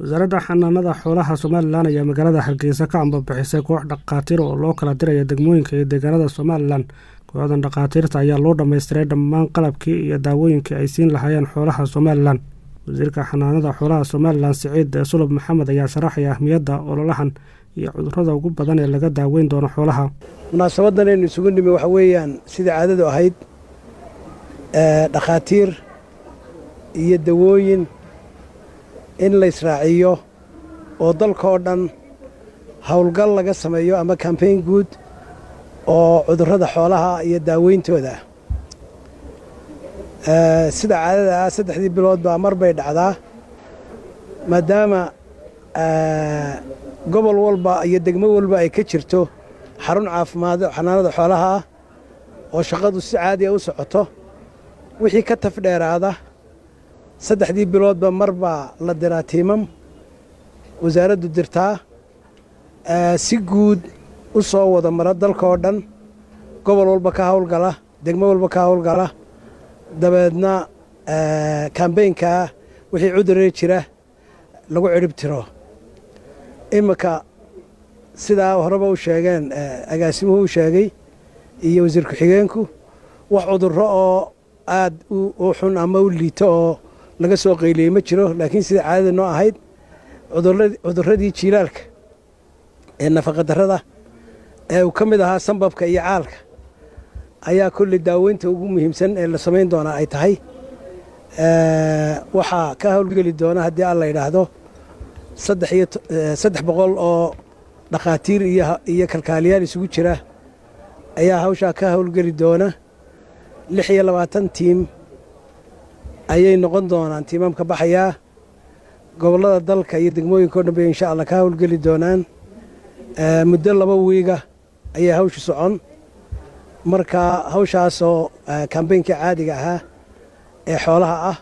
wasaaradda xanaanada xoolaha somalilan ayaa magaalada hargeysa ka ambabixisay koox dhakhaatiir oo loo kala diraya degmooyinka iyo deegaanada somalilan kooxdan dhakhaatiirta ayaa loo dhammaystiray dhammaan qalabkii iyo daawooyinkii ay siin lahaayeen xoolaha somalilan wasiirka xanaanada xoolaha somalilan siciid sulub maxamed ayaa sharaxaya ahmiyadda ololahan iyo cudurrada ugu badan ee laga daaweyn doono xoolaha munaasabadan aynu isugu nimi waxa weeyaan sidai caadadu ahayd dhakhaatiir iyo dawooyin in la israaciyo oo dalka oo dhan howlgal laga sameeyo ama kambayn guud oo cudurrada xoolaha iyo daaweyntooda ah sida caadada ah saddexdii biloodba mar bay dhacdaa maadaama gobol walba iyo degmo walba ay ka jirto xarun caafimaad xanaanada xoolaha ah oo shaqadu si caadiya u socoto wixii ka tafdheeraada saddexdii biloodba mar baa la diraa tiimam wasaaraddu dirtaa si guud u soo wada mara dalka oo dhan gobol walba ka hawlgala degmo walba ka hawlgala dabeedna kambeynkaa wixii cuduree jira lagu cidhib tiro iminka sidaa horeba u sheegeen agaasimuhu u sheegay iyo wasiir ku-xigeenku wax cudurro oo aad u xun ama u liito oo laga soo qayliyey ma jiro laakiin sida caadada noo ahayd cudurradii jiilaalka ee nafaqadarrada ee uu ka mid ahaa sambabka iyo caalka ayaa kolley daaweynta ugu muhiimsan ee la samayn doonaa ay tahay waxaa ka howlgeli doona haddii alla yidhaahdo saddex boqol oo dhakhaatiir iyo kalkaaliyaal isugu jira ayaa hawshaa ka howlgeli doona lix iyo labaatan tiim ayay noqon doonaan tiimamka baxayaa gobollada dalka iyo degmooyinka o dhan bay insha allah ka howlgeli doonaan muddo laba wiiga ayay hawshu socon marka hawshaasoo kambeynkii caadiga ahaa ee xoolaha ah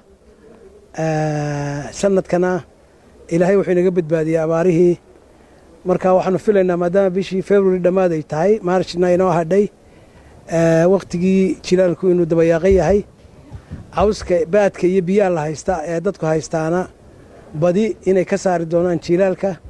sanadkana ilaahay wuxuu inaga badbaadiyey abaarihii marka waxaanu filaynaa maadaama bishii february dhammaad ay tahay maarshna inoo hadhay wakhtigii jilaalku inuu dabayaaqan yahay cawska baadka iyo biyaha la haysta ee dadku haystaana badi inay ka saari doonaan jiilaalka